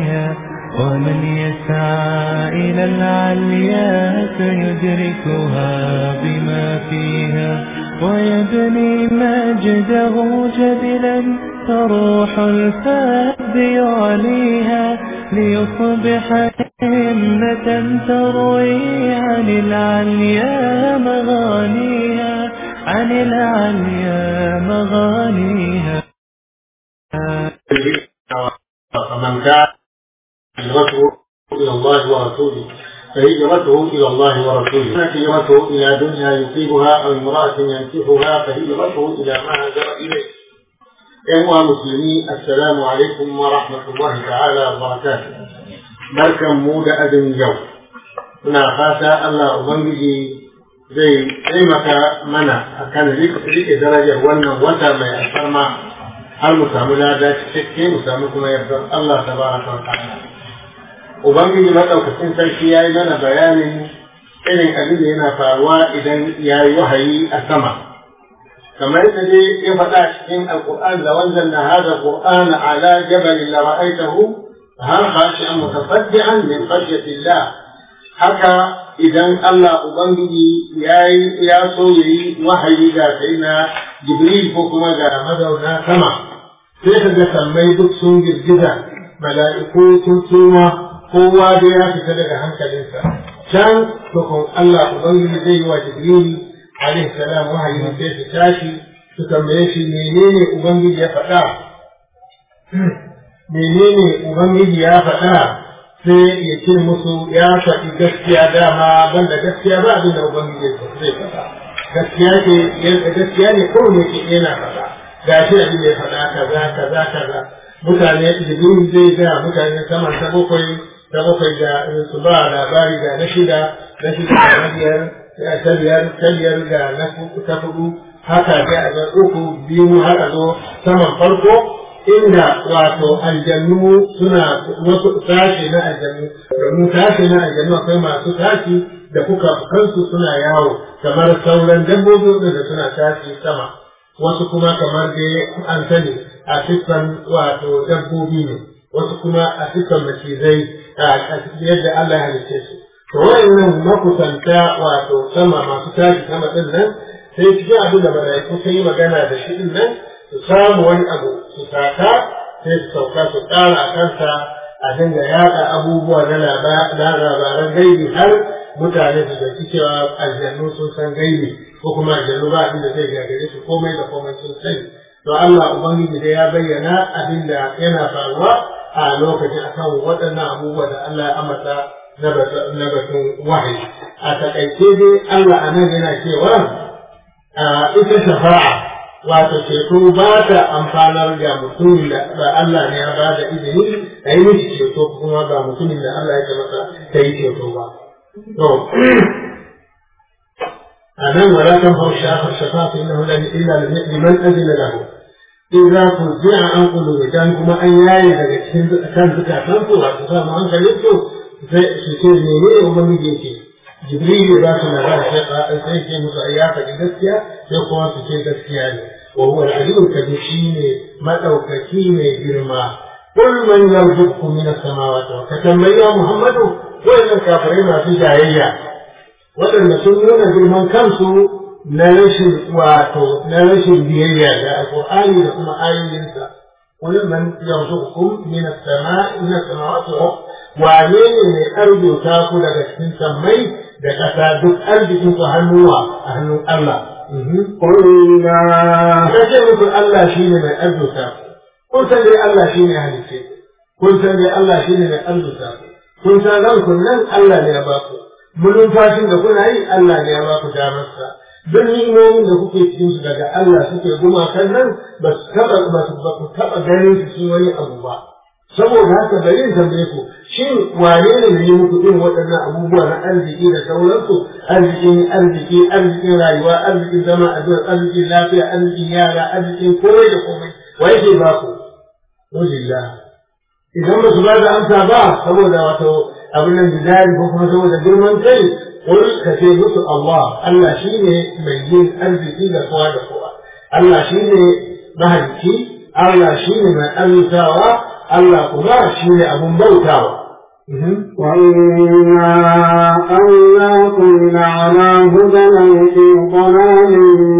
ومن يسعى إلى العليا سيدركها بما فيها ويبني مجده جبلا فروح الفاب يعليها ليصبح همة تروي عن العليا مغانيها عن العليا مغانيها فمن كان هجرته إلى الله ورسوله فهجرته إلى الله ورسوله كانت هجرته إلى دنيا يصيبها أو امرأة ينكحها فهجرته إلى ما هاجر إليه أيها المسلمين السلام عليكم ورحمة الله تعالى وبركاته بركة مودة أدم يوم muna fata Allah Ubangiji zai taimaka mana akan rike darajar wannan wata mai alfarma har mu samu lada cikakke mu samu kuma yardar Allah tabaraka wa ta'ala Ubangiji maɗaukacin sarki ya yi mana bayanin irin abin da yana faruwa idan ya yi wahayi a sama. Kamar yadda dai ya faɗa cikin Alƙur'an da wanzan na haza Qur'an ala jabalin la ra'aitahu har khashi an mutasaddian min khashyatillah haka idan Allah Ubangiji ya yi ya so ya yi wahayi ga sai na Jibril ko kuma ga mazauna sama sai ka ga sammai duk sun girgiza mala'iku sun suma kowa da ya fita daga hankalinsa can tukun Allah Ubangiji zai yi wa Jibril alaihi salam wahayi sai su tashi su tambaye shi menene Ubangiji ya faɗa menene Ubangiji ya faɗa sai ya ce musu ya faɗi gaskiya dama banda gaskiya ba abin da Ubangiji zai faɗa gaskiya ce gaskiya ne kowane ke yana faɗa gashi abin da ya faɗa kaza kaza kaza mutane Jibril zai ga mutane saman ta bakwai ta bakwai da su ba labari ga na shida na shida ga na biyar ta biyar ta biyar ga na ta hudu haka ga a ga uku biyu har a zo saman farko inda wato aljannu suna wasu tashi na aljannu domin tashi na aljannu akwai masu tashi da kuka kansu suna yawo kamar sauran dabbobi da suna tashi sama wasu kuma kamar dai an sani a siffan wato dabbobi ne wasu kuma a siffan macizai yadda Allah ya halice su. To wa'annan makusanta wato sama masu tashi sama din nan sai cikin abin da mala'iku sun yi magana da shi din nan su samu wani abu su sata sai su sauka su ƙara a kansa a dinga yaɗa abubuwa na labaran gaibi har mutane su zaki cewa aljannu sun san gaibi ko kuma aljannu ba abin da zai gagare su komai da komai sun sani. To Allah Ubangiji da ya bayyana abin da yana faruwa a lokacin akan waɗannan abubuwa da Allah ya amata na batun wahayi. A taƙaice dai Allah a nan yana cewa ita shafa'a wato ceto ba ta amfanar da mutumin da Allah ne ya ba da izini a yi mishi ceto kuma ba mutumin da Allah ya masa ta yi ceto ba. To, a nan wala kan hau shafar shafa'a innahu illa liman azina lahu. in za ku ji a an kulu da kuma an yaye daga cikin kan zukatan su wato sa mu hankalin su sai su ce ne ne ubangiji yake jibril ya ba su labari sai ka sai ke musu ayya faɗi gaskiya sai kuma su ce gaskiya ne wa huwa al-aliyyul kabir shine madaukaki mai girma kul man yarzuqu min as-samawati wa katamma muhammadu wannan kafirai masu jayayya waɗanda sun nuna girman kansu na rashin wato na rashin biyayya da alqur'ani da kuma ayoyinsa qul man yarzuqukum min as-sama'i min as-samawati wa ne ne mai arzuta ku daga cikin sammai da ƙasa duk arzikin ku hannuwa a hannun Allah Qulna kace muku Allah shine mai arzuta ku kun san dai Allah shine halice kun san dai Allah shine mai arzuta ku kun san ranku nan Allah ne ya ba ku mulumfashin da kuna yi Allah ne ya ba ku damarsa duk ni'imomin da kuke cikin su daga Allah suke gumakan nan ba su taba ba su ba ku taba ganin su cikin wani abu ba saboda haka bari in tambaye ku shin wane ne ne muku irin waɗannan abubuwa na arziki da sauransu arzikin arziki arzikin rayuwa arzikin zama a zuwa arzikin lafiya arzikin yara arzikin komai da komai wa yake ba ku Alhamdulillah idan ba su ba da amsa ba saboda wato abin nan bidari ko kuma saboda girman kai قل كتبت الله الله شيني مجين أرزقي لقوة لقوة الله شيني مهلكي الله شيني من أرزاوة Allah kuma shi ne abun bautawa وإنا أولاكم لعلى هدى في ضلال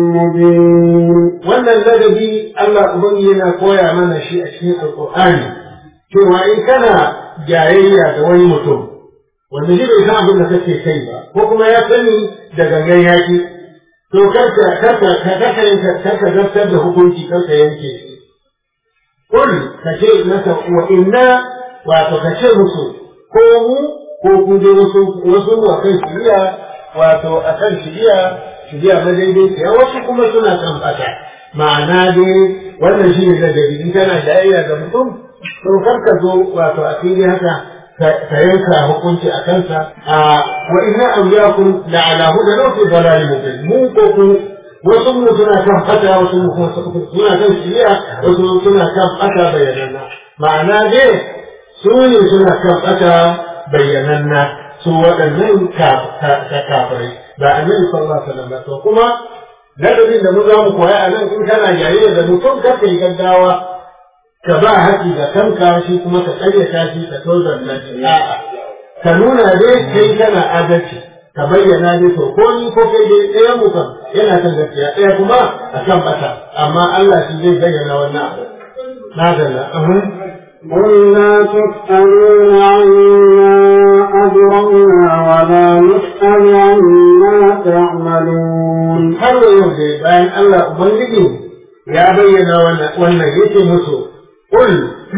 مبين wannan ladabi Allah ubangi yana koya mana shi a cikin alƙur'ani cewa in kana jayayya da wani mutum wanda shi bai san abin da kake kai ba ko kuma ya sani da gangan yaki to karka karka karka karka zartar da hukunci karka yanke shi kul ka ce masa wa inna wato ka ce musu ko mu ko ku je wasu wasu a kan shiriya wato a kan shiriya shiriya na daidai wasu kuma suna kan fata ma'ana dai wannan shi ne ladabi in kana jayayya da mutum to kar ka zo wato a fili haka ka yanka hukunci a kansa a wa inna awliyakum la ala hudan aw fi dalalin mubin mu ko ku wasu mu suna kan fata wasu mu kuma suna kan shiriya wasu suna kan fata bayananna ma'ana dai su ne suna kan fata bayyananna su waɗannan kafirai ba annabi sallallahu alaihi wasallam to kuma ladabin da mu za mu koya a nan in kana jayayya da mutum ka kai gaggawa ka ba haƙi da kanka shi kuma ka ƙaryata shi ka tozar na a'a ka nuna dai kai kana adalci ka bayyana dai to ko ni ko kai dai ɗayan mu kan yana kan gaskiya ɗaya kuma a kan bata amma Allah shi zai bayyana wannan abu na dalla قل لا تسألون عما أجرمنا ولا نسأل عما تعملون har da yau dai bayan Allah Ubangiji ya bayyana wannan yake musu qul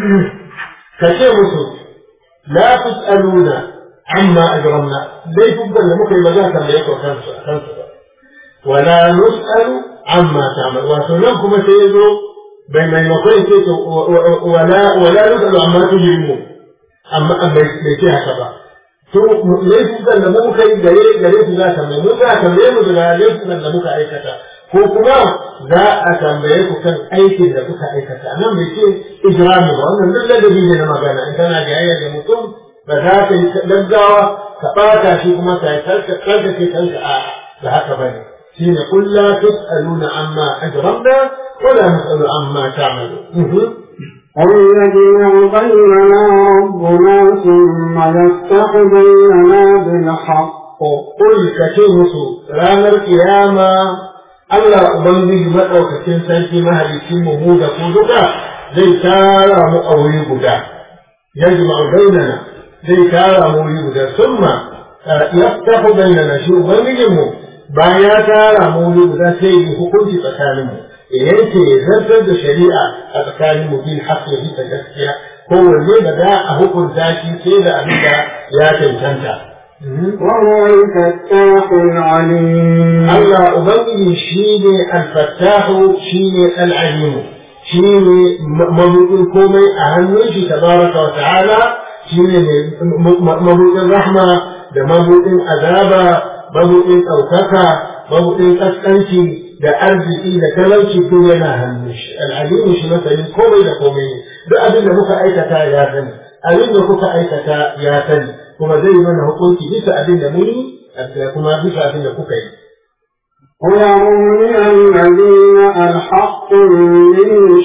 ka ce musu la tus'aluna amma ajramna dai dukkan da muka yi ba za ka mai ko kansu kansu ba wala nus'alu amma ta'mal wato nan kuma sai yazo bai maimakon ce to wala wala nus'alu amma tujrimu amma bai ce haka ba to laifukan da muka yi gare gare su za ta mai mu za a tambaye mu daga laifukan da muka aikata ko kuma za a tambaye ku kan aikin da kuka aikata nan bai ce ijrami ba wannan duk ladabi ne na magana in kana jayayya da mutum ba za ka yi gaggawa ka ɓata shi kuma ka yi karkace kanka a da haka bane shi ne kulla tus'aluna amma ajramna wala nus'alu amma ta'malu قل يجمع بيننا ربنا ثم يفتح بيننا بالحق قل كتبت رانا القيامة Allah Ubangiji maɗaukacin sarki mahalicin mu mu da ku duka zai tara mu a wuri guda ya jima'u bainana zai tara mu wuri guda summa yaftahu bainana shi Ubangijin mu bayan ya tara mu wuri guda sai yi hukunci tsakanin mu yanke ya zartar da shari'a a tsakanin mu bil haqqi bisa gaskiya kowanne da za a hukunta shi sai da abin da ya cancanta وهو الفتاح العليم Allah Ubangiji shi ne alfattahu shi ne al'alimu shi ne mabuɗin komai a hannun shi tabaraka wa ta'ala shi ne mabuɗin rahma da mabuɗin azaba mabuɗin ɗaukaka mabuɗin ƙasƙanci da arziki da talauci ko yana hannun shi al'alimu shi masanin komai da komai ne duk abin da muka aikata ya sani abin da kuka aikata ya sani kuma zai mana hukunci bisa abin da muni kuma bisa abin da kuka yi ويروني الذين ألحقتم به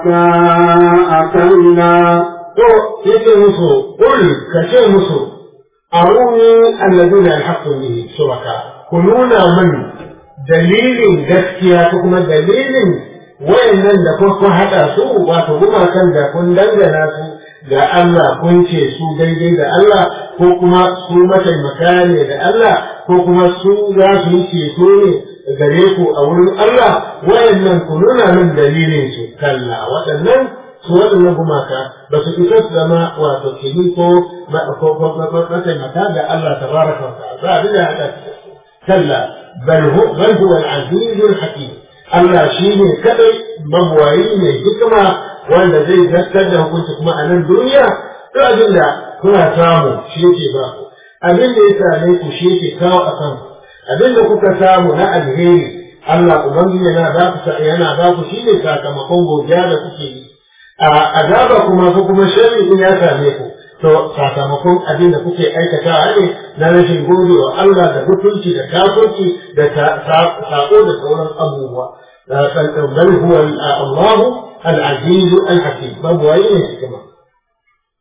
شركاء كلا to yake musu qul ka ce musu aruni alladhina alhaqqu bihi shuraka ku nuna min dalilin gaskiya ko kuma dalilin wayannan da kun haɗa su wato gumakan da kun dangana su ga Allah kun ce su daidai da Allah ko kuma su mataimaka ne da Allah ko kuma su za su yi ceto ne gare ku a wurin Allah wayannan ku nuna min dalilin su kalla waɗannan su waɗannan gumaka ba su isa su zama wato kini ko mataimaka ga Allah tabaraka wa ta'ala ba abin da ya haɗa su kalla bal huwa al-aziz al-hakim Allah shi ne kadai mabuwayi ne hikima wanda zai zartar da hukunci kuma a nan duniya duk abin da kuna samu shi yake ba ku abin da ya same ku shi yake kawo a kanku abin da kuka samu na alheri Allah ubangiji yana ba ku yana ba ku shi ne sakamakon godiya da kuke yi a azaba kuma ko kuma sharri in ya same ku to sakamakon abin da kuke aikatawa ne na rashin gode wa Allah da mutunci da kafirci da sako da sauran abubuwa bal huwa Allah al-aziz al-hakim babu wani ne hikima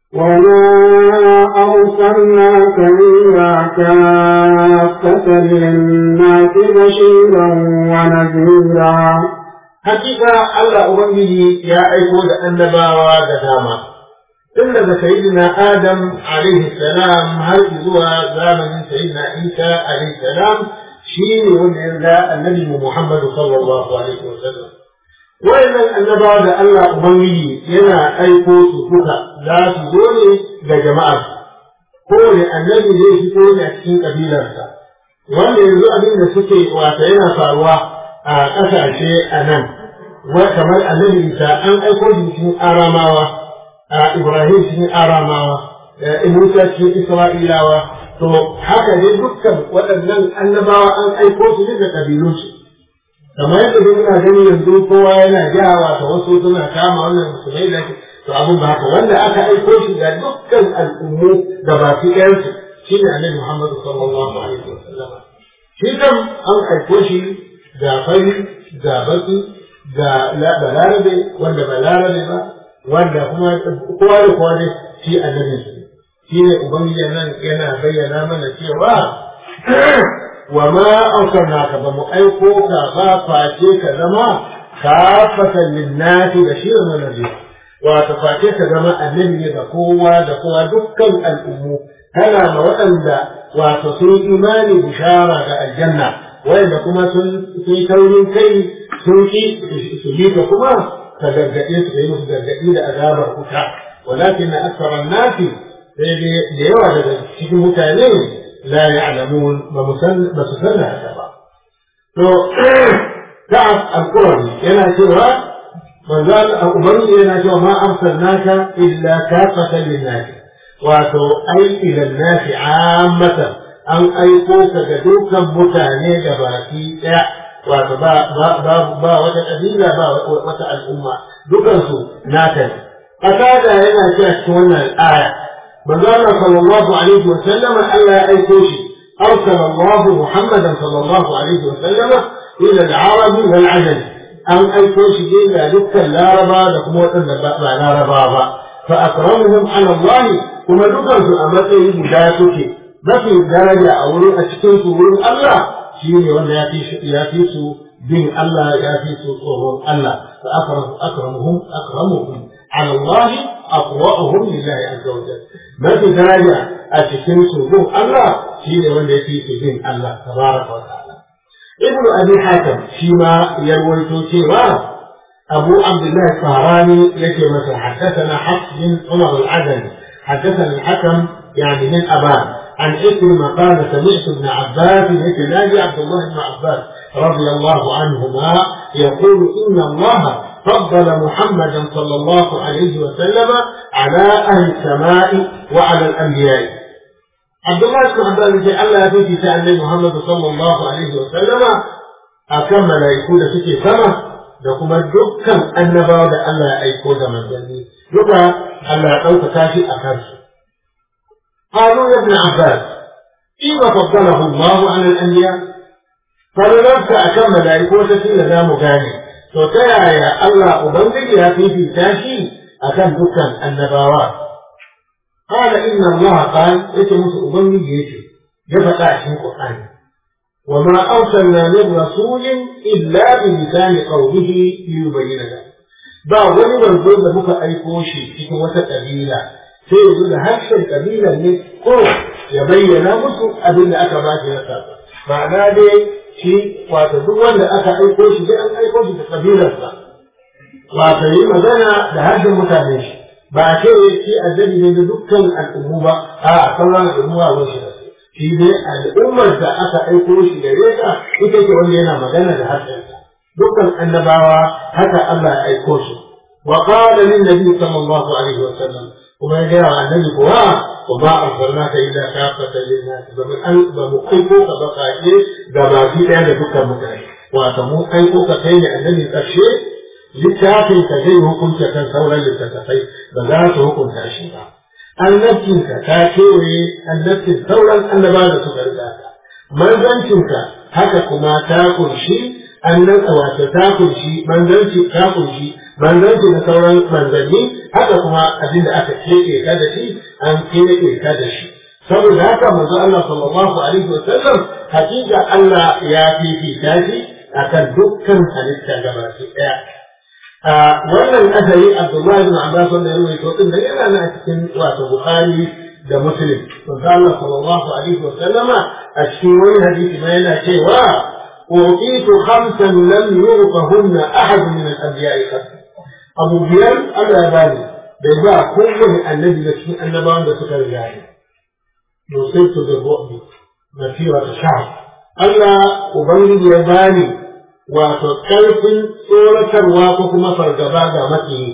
وما أرسلناك إلا كافة للناس بشيرا ونذيرا hakika Allah Ubangiji ya aiko da annabawa da dama tun daga sayyidina Adam alaihi salam har zuwa zamanin sayyidina Isa alaihi salam shi ne wanda ya ga annabi Muhammad sallallahu alaihi wasallam wayannan annabawa da Allah Ubangiji yana aiko su duka za su zo ne ga jama'ar kowane annabi zai fito ne a cikin kabilarsa wanda yanzu abin da suke wata yana faruwa a ƙasashe a nan kamar annabi isa an aiko shi cikin aramawa a ibrahim cikin aramawa musa cikin isra'ilawa to haka ne dukkan waɗannan annabawa an aiko su ne da ƙabilunsu kamar yadda duk muna gani yanzu kowa yana jawa ta wasu suna kama wannan musulmai da to abin ba haka wanda aka aiko shi ga dukkan al'ummu da baki ɗayansu shine annabi muhammad sallallahu alaihi wasallam shi kam an aiko shi ga fari ga baki ga balarabe wanda balarabe ba wanda kuma kowa da kowa ne shi annabi su shi ne ubangiji nan yana bayyana mana cewa wa ma arsalnaka ba mu aiko ka ba face ka zama kafatan linnati bashiran wa nadhir wato face ka zama annabi ne ga kowa da kowa dukkan al'ummu kana ma waɗanda wato sun imani bishara ga aljanna wanda kuma sun yi taurin kai sun ki su bi ka kuma ka gargaɗe su yi musu gargaɗi da azabar kuta walakin na aksaran nasi sai dai da yawa daga cikin mutane la ya'lamun ba mu san ba su san haka ba to ka'ab al-qurani yana cewa manzo al-ubangi yana cewa ma arsalnaka illa kafatan lin-nas wato ai ila an-nas 'ammatan an aiko ka ga dukkan mutane da baki ɗaya wato ba ba wata ƙabila ba wata al'umma dukansu naka ne fasada yana cewa cikin wannan aya manzo Allah sallallahu alaihi wa sallama Allah ya aiko shi arsala Allah Muhammadan sallallahu alaihi wa sallama ila al-arab wal ajam an aiko shi ne ga dukkan laraba da kuma waɗanda ba laraba ba fa akramuhum ala Allah kuma dukansu a matsayin guda suke mafi daraja a wurin a cikin su wurin Allah shi ne wanda ya fi ya fi su bin Allah ya fi su tsoron Allah fa akramuhum akramuhum ala Allah aqwa'uhum lillahi azza wa jalla mafi daraja a cikin su bin Allah shi ne wanda ya fi su bin Allah tabaraka wa ta'ala ibnu abi hatim shi ma ya rawaito cewa أبو عبد الله الطهراني يكي مثلا حدثنا حفص بن عمر العدني حدثنا الحكم يعني من أبان عن إكرمة قال سمعت ابن عباس يتناجي عبد الله بن عباس رضي الله عنهما يقول إن الله فضل محمدا صلى الله عليه وسلم على أهل السماء وعلى الأنبياء عبد الله بن عباس يقول الله في كتاب محمد صلى الله عليه وسلم أكمل يكون في سنة da kuma dukkan annabawa da Allah ya aiko da manzanni duka Allah ya ɗaukaka shi a kansu قالوا يا ابن عباس كيف فضله الله على الأنبياء فلنفس أكم ملائكة تسير لا مغاني فتيا يا الله أبنزل يا في في تاشي أكم دكان النبوات قال إن الله قال يتمس أبنزل يتي يفتح في القرآن وما أرسلنا من رسول إلا بلسان قومه ليبين له ba wani manzo da muka aiko shi cikin wata kabila sai ya zo da harshen kabilar ne ko ya bayyana musu abin da aka ba shi na saba ma'ana dai shi wato duk wanda aka aiko shi dai an aiko shi da kabilarsa wato yi magana da harshen mutane shi ba a ce shi annabi ne da dukkan al'ummu ba a sauran al'ummu a wasu da shi dai al'ummar da aka aiko shi da reka ita ce wanda yana magana da harshensa dukkan annabawa haka Allah ya aiko su wa qala lin nabi sallallahu alaihi wa sallam kuma ya gaya wa annabi kuwa wa ba arsalnaka illa kafatan lin nas ba mu an ba mu aiko ka ba kaje da baki daya da dukkan mutane wato mu aiko ka kai ne annabi karshe littafin ka zai hukunta kan sauran littattafai ba za su hukunta shi ba annabcinka ta kewaye annabcin sauran annaba da suka riga ka manzancinka haka kuma ta kunshi annan wato ta kunshi manzanci ta kunshi manzanci da sauran manzanni haka kuma abin da aka keɓe ka da shi an keɓe ka da shi saboda haka manzo Allah sallallahu alaihi wa sallam hakika Allah ya fifita shi akan dukkan halitta gabaki ɗaya a wannan asali Abdullahi bin Abbas wanda ya rubuta din da yana nan a cikin wato Bukhari da Muslim manzo Allah sallallahu alaihi wa sallama a cikin wani hadisi ma yana cewa أوتيت خمسا لم يعطهن أحد من الأنبياء قبل أبو بيان ألا بالي بيباع كل النبي لكن النبان ده سكر جاري نصرت بالرعب مسيرة شهر ألا أبين يباني وتكلف صورة الواقع فرقبا مكي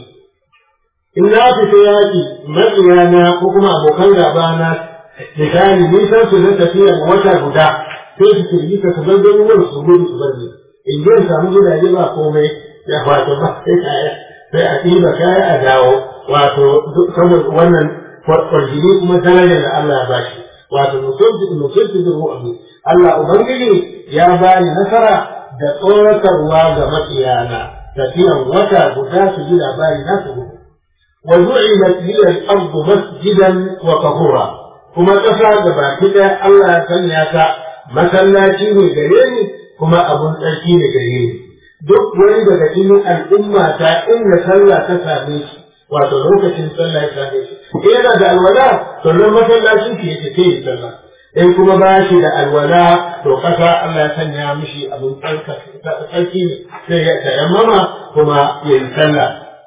إن في سياتي مكيانا وكما أبو كان غابانا misali nisan su na tafiya wata guda sai su kirgi ka su bar garuruwan su gudu su bar ni in je samu gidaje ba komai ya wato ba sai kaya sai a ɗiba kaya a dawo wato saboda wannan kwarjini kuma darajar da Allah ya bashi wato musulci musulci da ru'abi Allah ubangiji ya bani nasara da tsoratarwa ga makiyana tafiyan wata guda su ji labari na su gudu wa zu'ilat liya al-ardu masjidan wa tahura kuma ƙasa da baki ɗaya Allah ya sanya ta masallaci ne gare ni kuma abun tsarki ne gare ni duk wani daga cikin al'umma ta inda sallah ta same shi wato lokacin sallah ya same shi yana da alwala to nan masallacin shi yake sai sallah in kuma ba shi da alwala to ƙasa Allah ya sanya mishi abun tsarki ne sai ya tayammama kuma ya yi sallah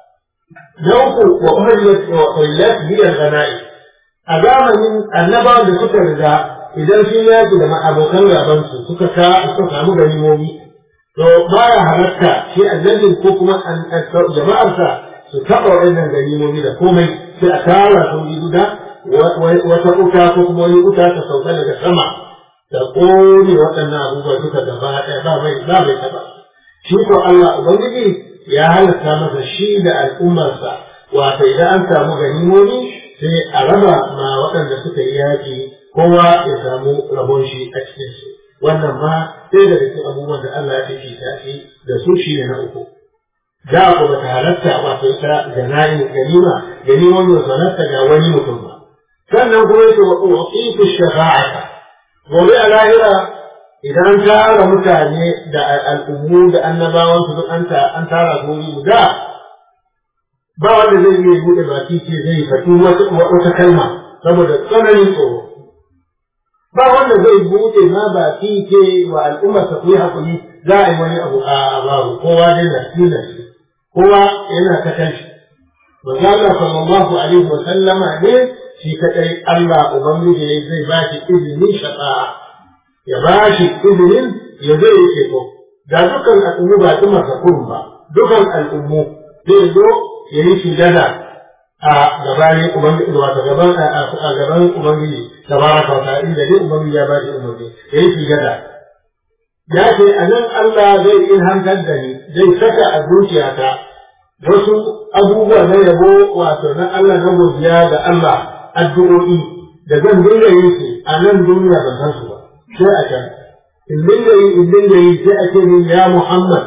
na uku wa uhillat wa uhillat biyar gana'i a zamanin annabawan da suka riga idan sun yaki da abokan gabansu suka ka suka samu ganimomi to baya halatta shi annabin ko kuma jama'arsa su taɓa waɗannan ganimomi da komai sai a tara su guda wata uta ko kuma wani uta ta sauka daga sama da ƙone waɗannan abubuwa duka gaba ɗaya ba mai ba mai taɓa shi ko Allah ubangiji ya halatta masa shi da al'ummarsa wato idan an samu ganimomi sai a raba ma waɗanda suka yi yaƙi kowa ya samu rabon shi a cikin su wannan ma sai da cikin abubuwan da Allah ya fi tafi da su shi ne na uku da ku ba ta halatta wato ita ganani ganima ganimomi ba halatta ga wani mutum ba sannan kuma yake wa uqitu shafa'ata gobe a lahira idan tara mutane da al'ummu da annabawan su duk an tara su wuri guda ba wanda zai iya buɗe baki ce zai faɗi wata kalma saboda tsananin tsoro ba wanda zai buɗe ma baki ce wa al'ummar ta kuyi hakuri za a yi wani abu a babu kowa dai na shi na shi kowa yana ta kan shi manzo Allah sallallahu alaihi wa sallama ne shi kadai Allah ubangiji zai ba shi izinin shafa'a ya ba shi izinin ya zai yi ceto da dukkan al'ummu ba su masa ba dukkan al'ummu zai zo ya yi sujada a gabanin ubangiji wato gaban a gaban ubangiji tabaraka wa ta'ala inda dai ubangiji ya ba shi umarni ya yi sujada ya ce a nan Allah zai ilhantar da ni zai saka a zuciyata wasu abubuwa na yabo wato na Allah na godiya ga Allah addu'o'i da zan dinga yin su a nan duniya ban san su ba sai a can in dinga yi in dinga yi sai a ce min ya Muhammad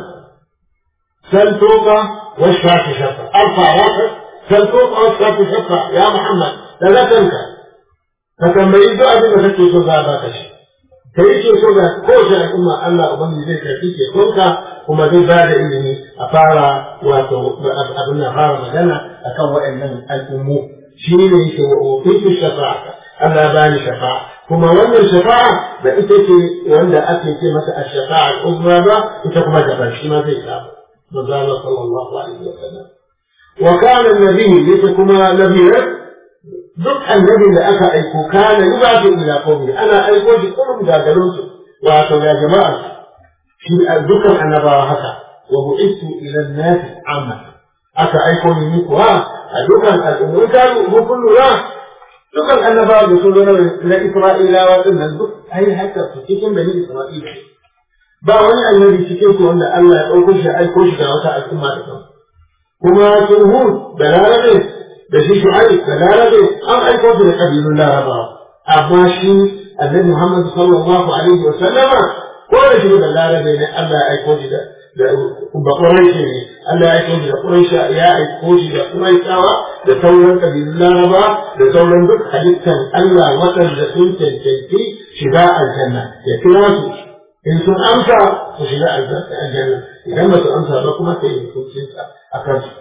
san toka والشاف شفا ارفع راسك فالفوق والشاف شفا يا محمد لا تنسى فتنبئي دعاء بما تكي سوزا باكش كي ce so da kowace al'umma Allah ubangi zai karfi ke sonka kuma zai ba da ilimi a fara wato abin na fara magana akan waɗannan al'ummu shi ne yake wa ofisu shafa'a Allah ba ni shafa'a kuma wannan shafa'a da ita ce wanda ake ce mata a shafa'a al'uzma ba ita kuma daban shi ma zai samu مزال صلى الله عليه وسلم وكان النبي لتكما نبيا duk annabin da aka aiko kana yi ba shi ila qawmi ana aiko shi kullum da garin su wato ga jama'a shi dukkan annabawa haka wa bu'istu ila an-nas amma aka aiko ni kuwa a dukkan al'ummu kan mu kullu ra dukkan annabawa da sun zo na Isra'ilawa din nan duk ai haka su cikin bani Isra'ila ba wani annabi cikin su wanda Allah ya ɗauko shi aiko shi da wata al'umma da kan kuma sun hud da larabe da shi shu'aib da larabe an aiko su da ƙabilun larabawa amma shi annabi Muhammad sallallahu alaihi wa sallama ko da shi da larabe ne Allah ya aiko shi da ba ƙuraishi ne Allah ya aiko shi da ƙuraishi ya aiko shi da ƙuraishawa da sauran ƙabilun laraba da sauran duk halittan Allah waɗanda sun cancanci shiga aljanna ya kira su in sun amsa su shiga aljanna idan ba su amsa ba kuma sai hukuncinsa a kansu.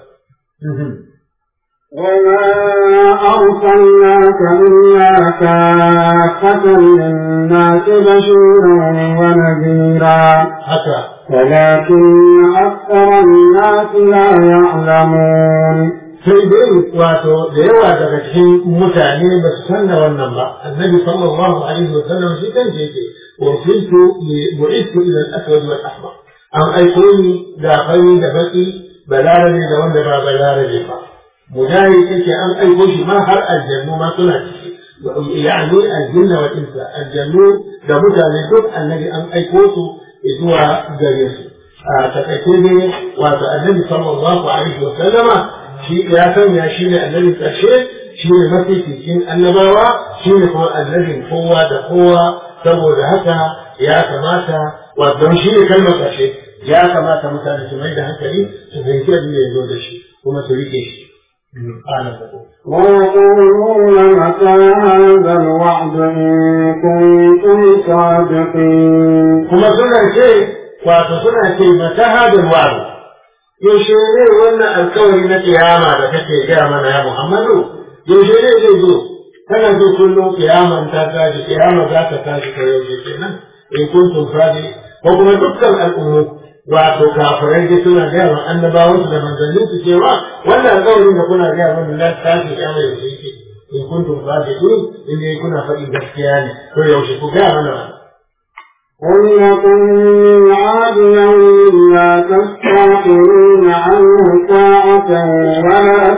وما أرسلناك إلا كافة للناس بشيرا ونذيرا haka ولكن أكثر الناس لا يعلمون sai dai wato da yawa daga cikin mutane ba su san da wannan ba annabi sallallahu alaihi wa sallam shi kan ce yake ursiltu li bu'ithu ila al-aswad wal ahmar an aiko ni da fari da baki balarabe da wanda ba balarabe ba mujahid yake an aiko shi ma har aljannu ma suna ciki yani aljinna wal insa aljannu da mutane duk annabi an aiko su zuwa gare su a takaice ne wato annabi sallallahu alaihi wa sallama shi ya sanya shi ne annabin ƙarshe shi ne mafificin annabawa shi ne kuma annabin kowa da kowa saboda haka ya kamata wato shi ne kalmar ƙarshe ya kamata mutane su mai da hankali su fahimci abin da ya zo da shi kuma su rike shi. ويقولون متى هذا الوعد إن كنتم صادقين kuma suna ce wato suna ce mata hadin wa'adu yaushe ne wannan alkawari na kiyama da kake gaya mana ya Muhammadu yaushe ne zai zo kana zo kullum kiyaman ta tashi kiyama za ta tashi ta yaushe kenan in kuntum sadi ko kuma dukkan al'ummu wato kafirai da suna gaya wa annabawan su da manzannin su cewa wannan alkawarin da kuna gaya mana na tashi kiyama yaushe yake in kuntum sadiqin in dai kuna faɗin gaskiya ne to yaushe ku gaya mana wannan قل لكم ميعاد يوم لا تستأخرون عنه ساعة ولا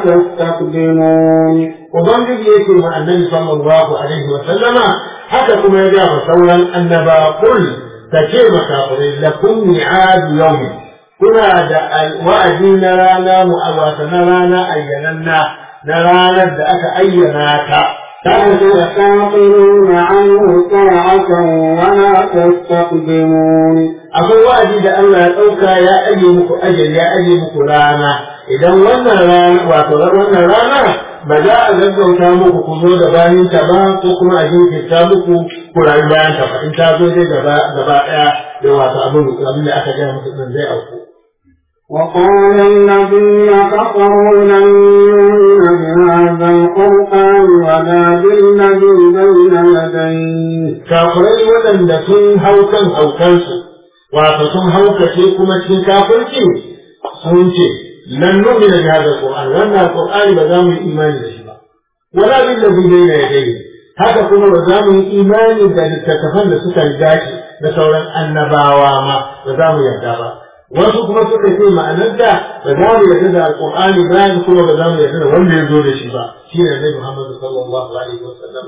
تستقدمون Ubangiji yake ma annabi sallallahu alaihi wa sallama haka kuma ya ga sauran annaba kul ta ce makafirai lakum mi'ad yawmi kuna da wa'adi na rana mu'awata na rana ayyananna na ranar da aka ayyana ta لا تستأخرون عنه ساعة ولا تستقدمون akwai wa'adi da Allah ya ɗauka ya aje muku ajali ya aje muku rana idan wannan rana wato wannan rana ba za a gaggauta muku ku zo da bayan ta ba ko kuma a jinkirta muku ku rayu bayan ta ba in ta zo dai gaba gaba ɗaya da wato abin abin da aka gaya muku din zai auku وقال الذين كفروا لن يؤمن بهذا القرآن ولا بالذي بين يديه kafirai waɗanda sun hau kan haukansu wato sun haukace kuma cikin kafirci sun ce lan nu'mina bi hadha alquran wannan alqur'ani ba za mu yi imani da shi ba wala bil ladhi bayna yadayhi haka kuma ba za mu yi imani da littattafan da suka riga shi da sauran annabawa ma ba za mu yarda ba wasu kuma suka ce ma'anar da ba za mu yarda da alqur'ani ba kuma ba za mu yarda da wanda ya zo da shi ba shine annabi Muhammad sallallahu alaihi wasallam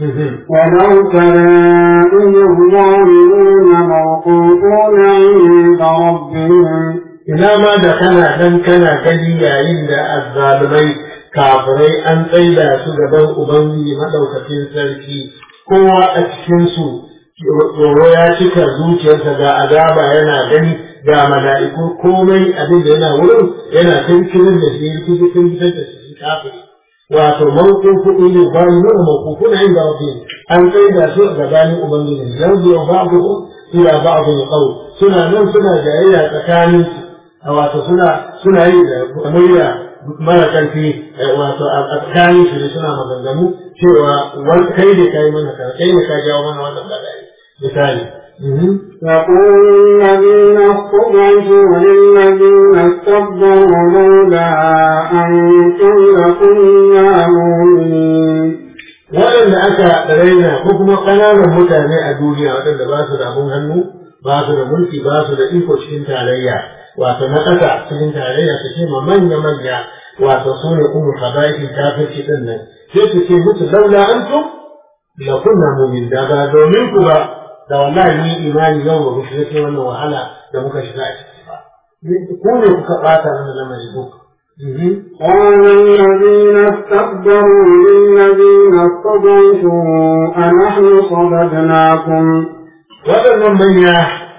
ولو ترى إذ الظالمون موقوفون عند ربهم ina ma da kana nan kana gani yayin da azzalumai kafirai an tsaida su gaban ubangiji madaukakin sarki kowa a cikin su tsoro ya cika zuciyarsa ga azaba yana gani ga mala'iku komai abin da yana wurin yana tankirin da shi yake cikin fitar da shi kafiri wato mawqufu ilu bayyinu mawqufuna inda rabbihim an tsaida su gabanin ubangiji yanzu ba'dhu ila ba'd qawl suna nan suna jayayya tsakanin su wato suna suna yi da murya mara karfi wato a tsakanin su da suna maganganu cewa wani kai ne kai mana ka kai ne ka jawo mana wannan bala'i misali يقول الذين استضعفوا للذين استكبروا لولا أنتم لكنا مؤمنين waɗanda aka raina ko kuma ƙananan mutane a duniya waɗanda ba su da abun hannu ba su da mulki ba su da iko cikin tarayya wato na ƙasa cikin tarayya su ce ma manya manya wato su ne umar habaiki kafirci ɗin nan sai su ce musu laula antum la kunna mu'min da ba domin ku ba da wallahi ni imani yau ba ku shiga cikin wannan wahala da muka shiga a ciki ba ku ne kuka ɓata mana lamari duk قال الذين استكبروا للذين استضعفوا أنحن صددناكم waɗannan manya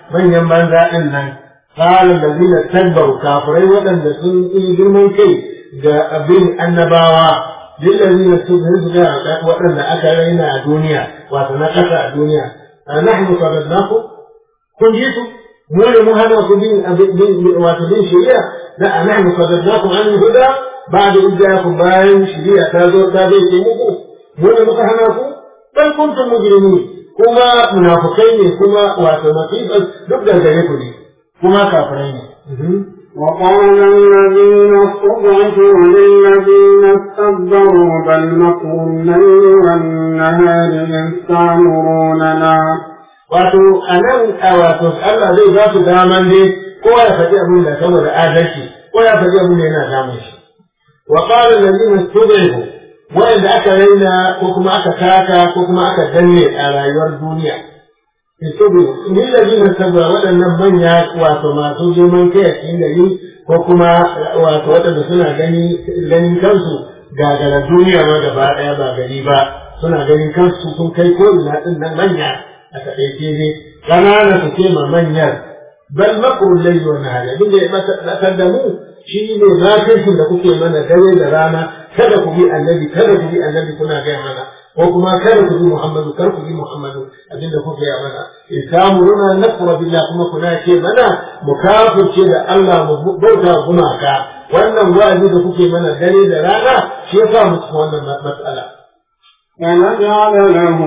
manyan banza ɗin nan qala allazina takbaru kafirai waɗanda sun yi girman kai ga abin annabawa lillazina tudhiru ga waɗanda aka raina a duniya wato na ƙasa a duniya nahnu sabadnakum kun ji su mu ne mu hana ku bin wato bin shari'a la nahnu sabadnakum an huda ba'da idjakum bayan shari'a ta zo ta zai ce muku mu ne muka hana ku dan kuntum mujrimin kuma munafukai ne kuma wato masifan duk da gare ku ne kuma kafirai ne وقال الذين استضعفوا للذين استكبروا بل مكر الليل والنهار إذ تأمروننا wato a nan a wato Allah zai ba su daman dai kowa ya faɗi abin da saboda adalci ko ya faɗi abin da yana damun shi wa qala allazina istud'ifu wanda aka raina ko kuma aka taka ko kuma aka danne a rayuwar duniya istud'ifu ni allazina sabra waɗannan manya wato masu girman kai a cikin gari ko kuma wato waɗanda suna gani ganin kansu gagara duniya ma gaba ɗaya ba gari ba suna ganin kansu sun kai ko ina ɗin nan manya a taƙaice ne ƙanana su ce ma manyan bal makurun lai wa nahari abin da ya matsar da mu shi ne makirkin da kuke mana dare da rana kada ku bi annabi kada ku bi annabi kuna gaya mana ko kuma kada ku bi muhammadu kar ku bi muhammadu abin da kuke mana in samu runa nakura billah kuma kuna ce mana mu kafirce da Allah mu bauta gumaka wannan wa'azi da kuke mana dare da rana shi yasa mu cikin wannan matsala ونجعل له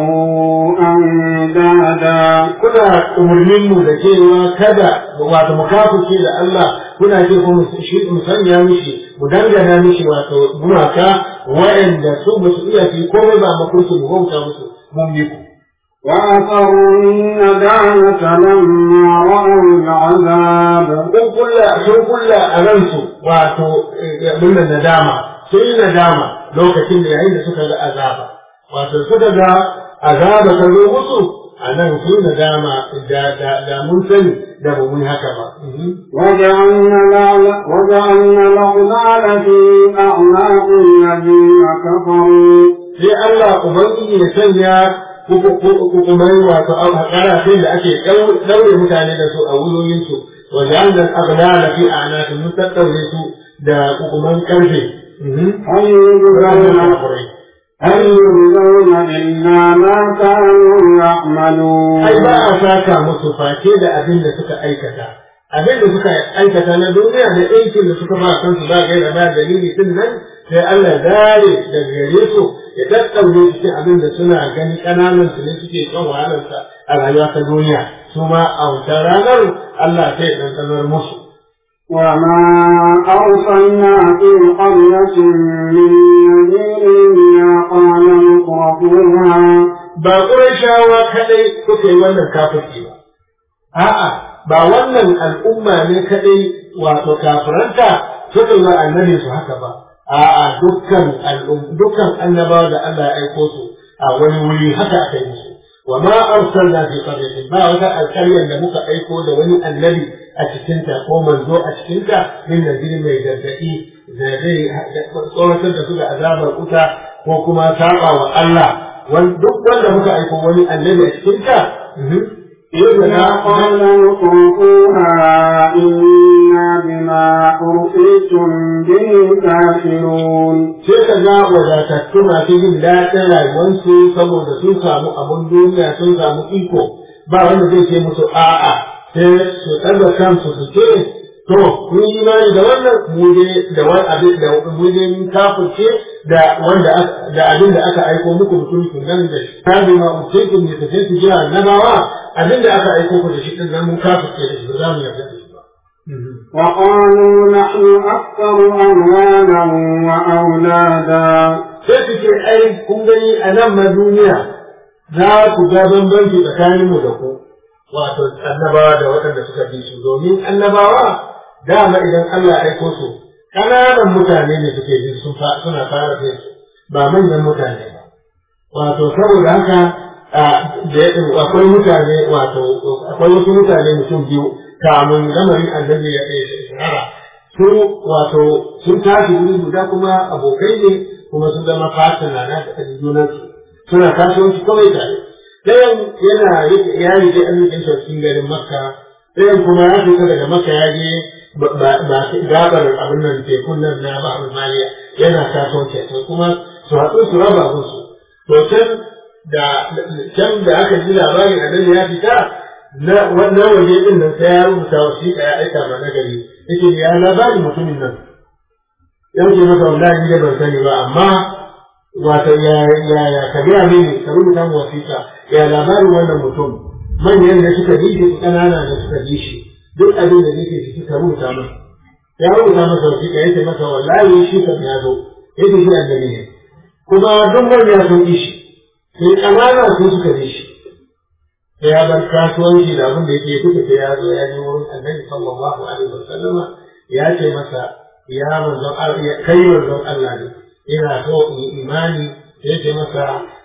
أندادا kuna umarnin mu da cewa kada wato mu kafirce da Allah kuna ce ko mu shi mu sanya mishi mu dangana mishi wato gumaka wa'anda su ba su iya fi komai ba makursu mu bauta musu mun bi ku وأثروا الندامة لما رأوا العذاب sun kulla sun kulla a ransu wato abin da nadama sun yi nadama lokacin da yayin da suka ga azaba wato suka ga azaba ta zo musu a nan sun nadama da da da mun sani da ba mun haka ba وجعلنا الأغلال وجعلنا الأغلال في أعناق الذين كفروا sai Allah ubangiji ya sanya hukumai wato karafin da ake daure mutane da su a wuyoyinsu wa ja'alna al-aghlala fi a'naqihim mun tattaure su da hukuman karfe هل يجزون هل يجزون إلا ما كانوا يعملون ai ba a saka musu face da abin da suka aikata abin da suka aikata na duniya da aikin da suka ba kansu ba gaira ba dalili din nan sai Allah dare da gare su ya tattaure cikin abin da suna gani kananan su ne suke kan wahalarsa a rayuwa ta duniya su ma a wata ranar Allah sai ya ɗanɗanar musu وما أرسلنا في قرية من نذير إلا قال مترفوها ba shawa kadai suka yi wannan kafirci ba a'a ba wannan al'umma ne kadai wato kafiranta suka yi wa annabi su haka ba a'a dukkan al'um dukkan annabawa da Allah ya aiko su a wani wuri haka aka yi musu wa ma arsalna fi qaryatin ba wata alƙaryar da muka aiko da wani annabi a cikinta ko manzo a cikinta min nadiri mai gargaɗi da zai tsoratar da su da azabar wuta ko kuma saba wa Allah duk wanda muka aiko wani annabi a cikinta إذا قال مترفوها إنا بما أرسلتم به كافرون sai ka ga wadatattu masu jin daɗin rayuwarsu saboda sun samu abun duniya sun samu iko ba wanda zai ce musu a'a sai su ɗaga kansu su ce to kun yi imani da wannan mu je da wani abin da mu je mun kafirce da wanda da abin da aka aiko muku mutum kun nan da shi ta bi ma utekun ne tafi su jira annabawa abin da aka aiko ku da shi din nan mun kafirce da shi ba za mu yarda da shi ba وقالوا نحن أكثر أموالا وأولادا sai su ce ai kun gani a nan ma duniya za ku ga bambanci tsakaninmu da ku wato annabawa da waɗanda suka fi su domin annabawa dama idan Allah ya aiko su ƙananan mutane ne suke bin sun suna fara bin su ba manyan mutane ba wato saboda haka akwai mutane wato akwai wasu mutane mutum biyu kamun lamarin annabi ya shahara su wato sun tashi wuri guda kuma abokai ne kuma sun zama fasana na da junansu suna kasuwanci kawai tare ɗayan yana ya rike arzikin sa cikin garin makka ɗayan kuma ya fita daga maka ya je gabar abin nan tekun nan na ba'ar maliya yana kasuwanci to kuma su haɗu su raba musu to can da can da aka ji labarin annabi ya fita na wannan waje din nan sai ya rubuta wasiƙa ya aika ma nagari yake ya labarin mutumin nan ya ce masa wallahi ni ban sani ba amma wato ya ya ya ka gaya mini ka rubuta mu wasiƙa ya labarin wannan mutum manyan da suka ji shi ƙanana da suka ji shi duk abin da nake ciki ka rubuta masa ya rubuta masa wasiƙa ya ce masa wallahi shi kam ya zo ya ce shi annabi ne kuma duk manya sun ji shi sai ƙanana sun suka ji shi sai ya bar kasuwanci da abin da yake duka sai ya zo ya ji wurin annabi sallallahu alaihi wasallam ya ce masa ya manzon Allah kai manzon Allah ne ina so in yi imani ya ce masa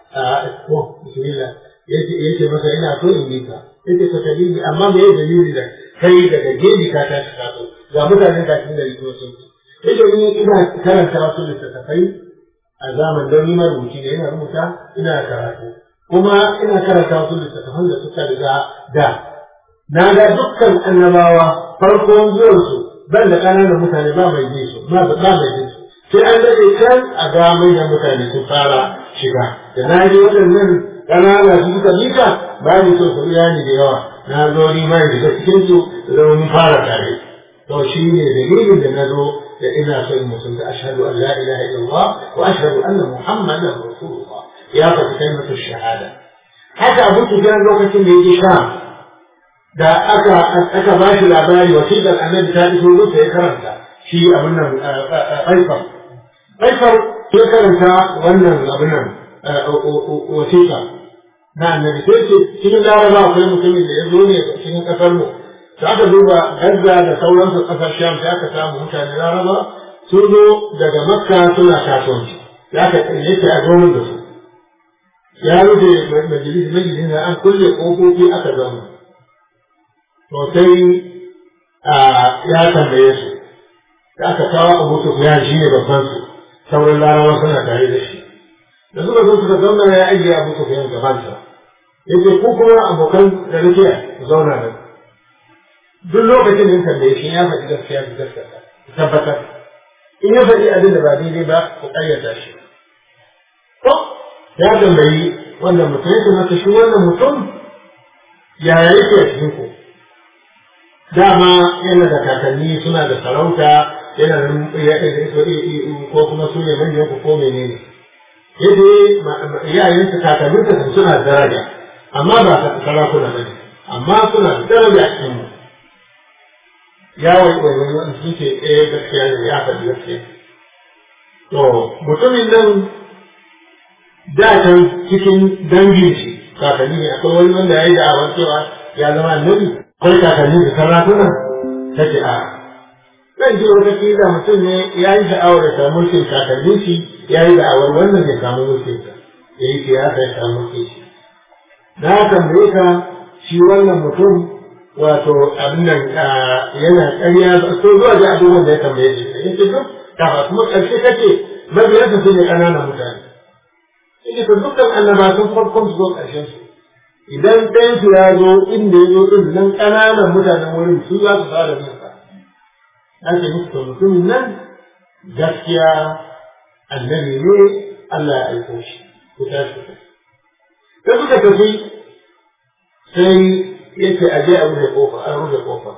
ko bismillah ya ce masa ina so in yi ka ya ce ka dalili amma me ya dalili da kai daga gebi ka tashi ka so ga mutanen da kin da riko sun ya ce ni ina karanta wasu littattafai a zaman don ni marubuci ne ina rubuta ina karatu kuma ina karanta wasu littattafan da suka riga da na ga dukkan annabawa farkon zuwansu ban da ƙananan mutane ba mai ji su ba mai ji su sai an daɗe can a ga manyan mutane sun fara shiga da na ji waɗannan ƙanana su suka bika ba ni so su iya ni da yawa na zo ni ma in shiga cikin su da zama mun fara tare to shi ne dalilin da na zo da ina so in musulunta ashhadu an la ilaha illallah wa ashhadu anna muhammadan rasulullah ya faɗi kalmatu shahada haka abu sufyan lokacin da yake sha da aka aka ba shi labari wasiƙar annabi ta iso rusa ya karanta shi abin nan ƙaifar ƙaifar ya karanta wannan abin nan wasiƙa na annabi sai ce cikin laraba akwai mutumin da ya zo ne cikin ƙasar mu da aka duba Gaza da sauransu ƙasar Sham sai aka samu mutane laraba sun zo daga Makka suna kasuwanci ya ka yake a gomin da su ya rufe majalis majalis da an kulle ƙofofi aka zama to sai ya tambaye su da aka kawo abu su ya shi ne babban su sauran larawa suna tare da shi da suka zo suka zauna ya ajiye abu su fiye gabansa ya ce ku kuma abokan da nake ku zauna nan duk lokacin da tambaye shi ya faɗi gaskiya ku gaskata ku tabbatar in ya faɗi abin da ba daidai ba ku ƙayyata shi to ya tambayi wannan mutum ya ce masa shi wannan mutum yaya yake a cikin ku dama yana da kakanni suna da sarauta yana da ko kuma su ne manyan ku ko menene yadda iyayensu kakanninsa sun suna da daraja amma ba sarakuna bane amma suna da daraja a cikin mu ya wai wai wai wani sun ce eh gaskiya ne ya faɗi gaskiya to mutumin nan da can cikin dangin shi kakanni ne akwai wani wanda ya yi da'awar cewa ya zama annabi akwai kakanni da sarakuna ta ce a zan ji wata kila mutum ne ya yi sha'awar da samu mulkin kakanni shi ya yi da'awar wannan ya samu mulkin sa ya yi siyasa ya samu mulkin shi na tambaye ka shi wannan mutum wato abin nan yana ƙarya so zuwa ga abubuwan da ya tambaye shi ya ce duk kafa kuma ƙarshe kace mabiyansa su ne ƙananan mutane ya ce dukkan annaba sun farkon su zo ƙarshen su idan ɗayansu ya zo inda ya zo ɗin nan ƙananan mutanen wurin su za su fara bin sa ake musu to mutumin nan gaskiya annabi ne Allah ya aiko shi ku tashi sai suka tafi sai yake aje a rufe kofa an rufe kofa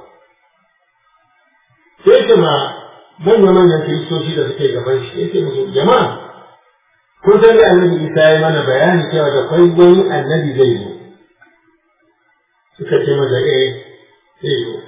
sai ce ma manya manyan kiristoci da suke gaban shi yake musu jama'a kun san da annabi isa ya mana bayani cewa da kwai wani annabi zai zo suka ce masa eh zai zo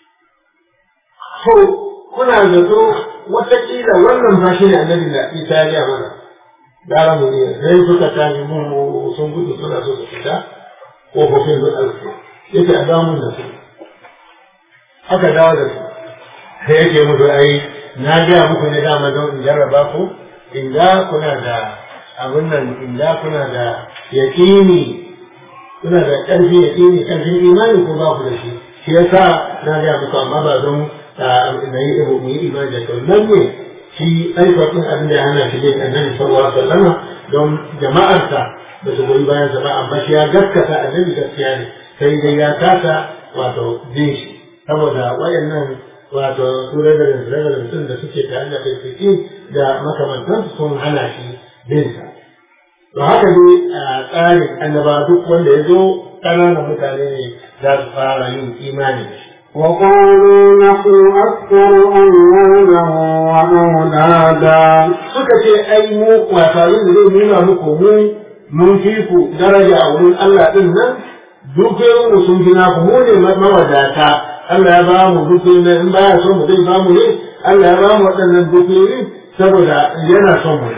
to kuna zato watakila wannan ba shi ne annabi da isa ya gaya mana gara mu ne sai suka tafi mun sun gudu suna so su fita kofofin sun alfi yake a damun da su aka dawo da su sai yake musu ai na gaya muku ne dama don in jarraba ku in ga kuna da abin nan in ga kuna da yaƙini kuna da ƙarfi yaƙini ƙarfin imani ko ba ku da shi shi yasa na gaya muku amma ba don na yi ibu mu yi imani da kyau nan ne shi aifatin abin da ya hana shi dai annabi sallallahu alaihi wasallam don jama'arsa ba su goyi bayan sa ba amma shi ya gaskata annabi gaskiya ne sai dai ya kasa wato bin shi saboda wayannan wato su reverend reverend din da suke tare da kai da makamantansu sun hana shi bin sa to haka ne a tsarin annaba duk wanda ya zo ƙananan mutane ne za su fara yin imani da shi وقالوا نحن أكثر أموالا وأولادا suka ce ai mu wasarin da zai nuna muku mu mun fi ku daraja a wurin Allah din nan dukiyoyin mu sun gina ku mu ne mawadata Allah ya ba mu dukiyoyin nan in baya so mu zai ba mu ne Allah ya ba mu waɗannan dukiyoyin saboda yana son mu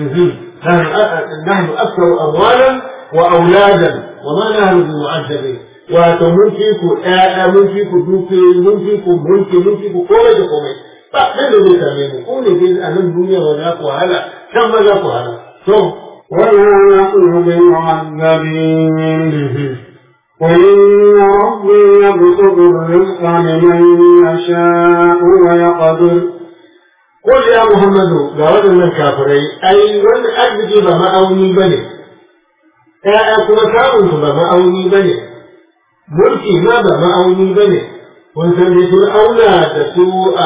نحن أكثر أموالا وأولادا وما نحن بمعذبين wato mun fi ku ƴaƴa mun fi ku dukiyoyi mun fi ku mulki mun fi ku komai da komai ba ɗan da zai same mu ko ne dai a nan duniya ba za ku wahala can ma za ku wahala to وما نحن بمعذبين قل إن ربي يبسط الرزق لمن يشاء ويقدر قل يا محمد ga waɗannan kafirai ai wani arziki ba ma'auni ba ne ƴaƴa kuma samun su ba ma'auni ba ne mulki ma ba ma'auni ba ne kun san dai sun auna da su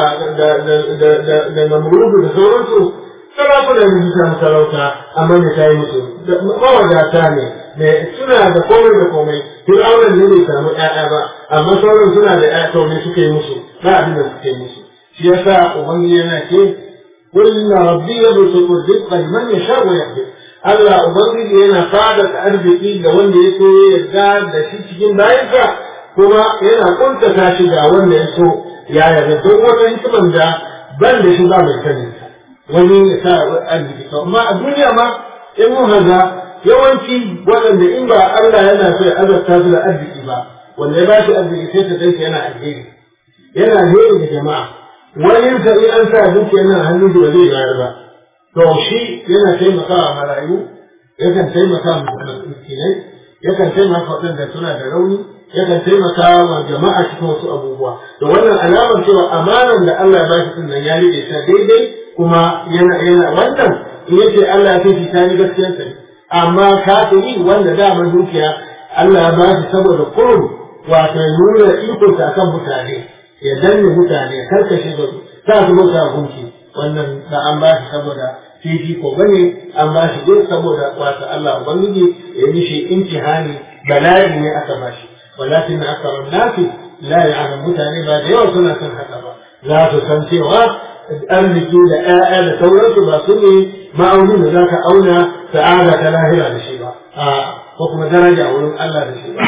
da namrudu da sauransu sarakuna ne su samu sarauta amma ne ta yi musu mawadata ne ne suna da komai da komai sun auna ne bai samu ƴaƴa ba amma sauran suna da ƴaƴa to ne suke musu ba abin da suke musu shi yasa ubangiji yana ce قل إن ربي يبسط الرزق لمن يشاء ويقدر Allah Ubangiji yana fada arziki ga wanda ya so ya yarda da shi cikin bayansa kuma yana kuntata shi ga wanda ya so ya yarda don wata hikiman da ban da shi ba mai sani wani ya sa arziki to amma a duniya ma in mun haza yawanci waɗanda in ba Allah yana so ya azabta su da arziki ba wanda ya ba shi arziki sai ta kai yana alheri yana alheri da jama'a wani sa in an sa dukiya nan hannun shi ba zai bayar ba to shi yana taimakawa marayu yakan taimaka wa miskinai yakan taimaka waɗanda suna da rauni yakan taimaka wa jama'a cikin wasu abubuwa to wannan alamar cewa amanar da Allah ya bashi din nan ya rike ta daidai kuma yana yana wannan in yace Allah ya kai ta ni gaskiyar sa amma kafiri wanda dama dukiya Allah ya bashi saboda kurum wato ya nuna ikonsa akan mutane ya danne mutane ya karkashe da su sa su bauta gunki wannan da an bashi saboda fifiko bane an ba shi duk saboda wata Allah ubangiji ya yi shi imtihani bala'i ne aka ba shi walakin akthar an-nasi la ya'lam mutane ba da yawa suna son haka ba za su san cewa arziki da ƴaƴa da sauransu ba su ne ma'aunin da za ka auna sa'ada ta lahira da shi ba ko kuma daraja a wurin Allah da shi ba